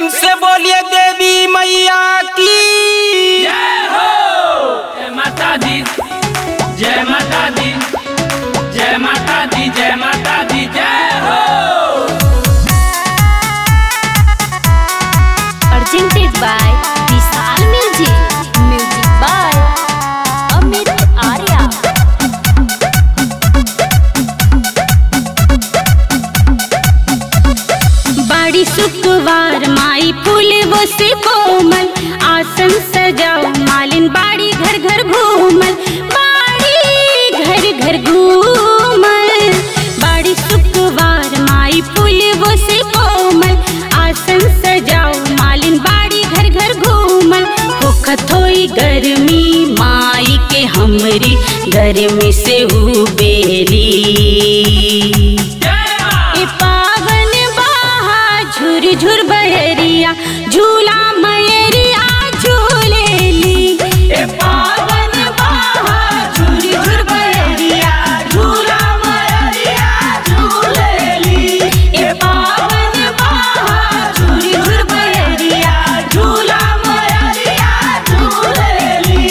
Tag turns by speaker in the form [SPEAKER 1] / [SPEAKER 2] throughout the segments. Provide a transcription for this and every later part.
[SPEAKER 1] प्रेम से बोलिए देवी मैया की
[SPEAKER 2] जय हो जय माता दी जय माता दी जय माता दी जय माता दी जय हो
[SPEAKER 3] presented by Vishal Music. Music by Amit Arya.
[SPEAKER 4] बाड़ी शुक्रवार माई फूल वो से कोमल आसन सजाओ मालिन बाड़ी घर घर घूमल बाड़ी घर घर घूमल बाड़ी शुक्रवार माई फूल वो से कोमल आसन सजाओ मालिन बाड़ी घर घर घूमल होखत होई गर्मी माई के हमरी गर्मी से उबेरी
[SPEAKER 2] जय माँ
[SPEAKER 4] ए पावन बहा झुर झुर बहरिया झूला मयरिया झूलेली ए पावन बहा झुर झुर बहरिया झूला मयरिया झूलेली ए पावन बहा झुर झुर बहरिया झूला मयरिया झूलेली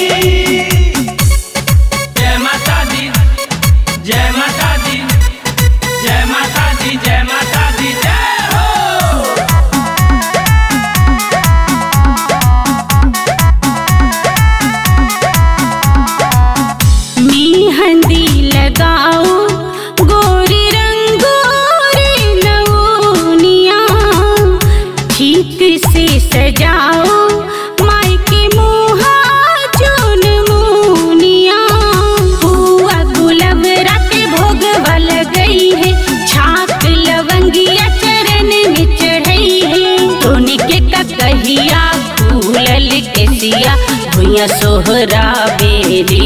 [SPEAKER 2] जय माता दी जय माता दी जय माता दी जय माता दी जय हो
[SPEAKER 4] मेहंदी लगाओ गोरी रंगोरी नवनिया ठीक से सजाओ माई के मुहा चुन मुनिया हुआ गुलाब रात भोगवा लगई है छाक लवंगिया चरण में चढ़ई है सोने के कहिया फूलल के सिया भुइया सोहरा बेरी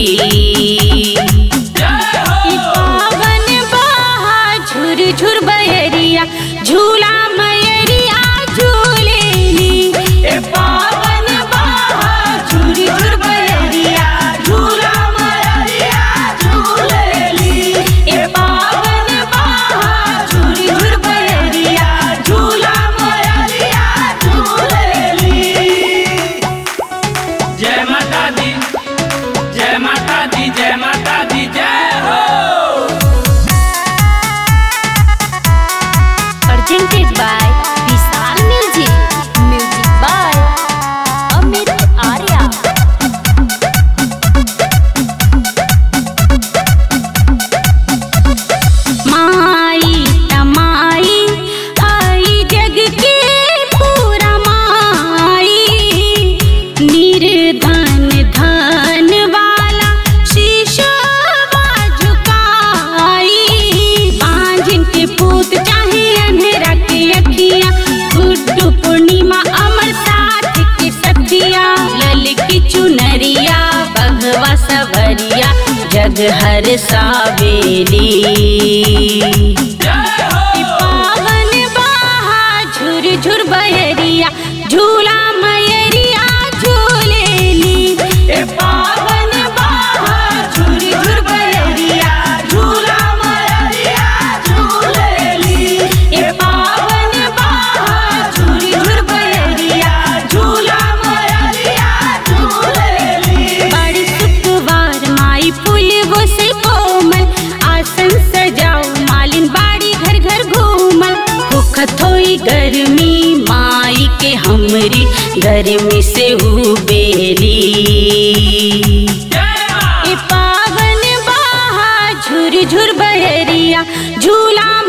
[SPEAKER 2] जय हो
[SPEAKER 4] पावन बहा झुर झुर बहरिया झूला मयरिया झूलेली ए पावन बहा झुर झुर बहरिया झूला मयरिया झूलेली ए पावन बहा झुर झुर बहरिया झूला मयरिया झूलेली
[SPEAKER 2] जय माता दी जय माता दी जय माता दी जय हो
[SPEAKER 3] Presented by Vishal Music. Music by Amit Arya.
[SPEAKER 4] माई तमाई आई जग के पूरा माई निर्धन धन वाला शीशा झुकाई बांझिन के पूत चाहे अंधेरा के अखिया गुड्डू पूर्णिमा अमर साथ के सखिया लल की चुनरिया बघवा सवरिया जग हर सावेली
[SPEAKER 2] जय हो
[SPEAKER 4] पावन बहा झुर झुर बहरिया झूला मयरिया झूलेली ए पावन बहा झुर झुर बहरिया झूला मयरिया झूलेली ए पावन बहा झुर झुर बहरिया झूला मयरिया झूलेली बड़ी शुक्रवार माई फूल वो से कोमल आसन सजाओ मालिन बाड़ी घर घर घूमल भूखत होई गर्मी माई के हमरी गर्मी से उबेरी
[SPEAKER 2] जय माँ
[SPEAKER 4] ए पावन बहा झुर झुर बहरिया झूला